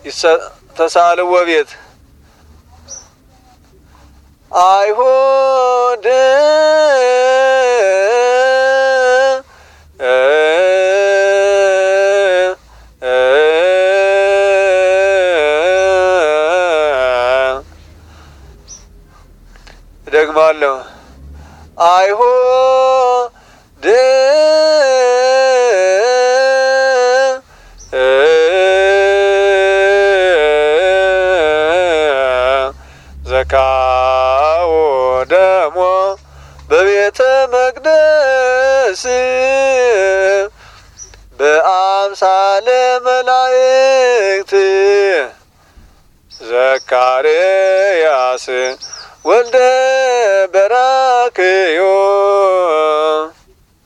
ተሳልዎ ቤት አይሁድ ደግማለሁ አይሁድ ዘካዎ ደሞ በቤተ መቅደስ በአምሳለ መላእክት ዘካርያስ ወልደ በራክዮ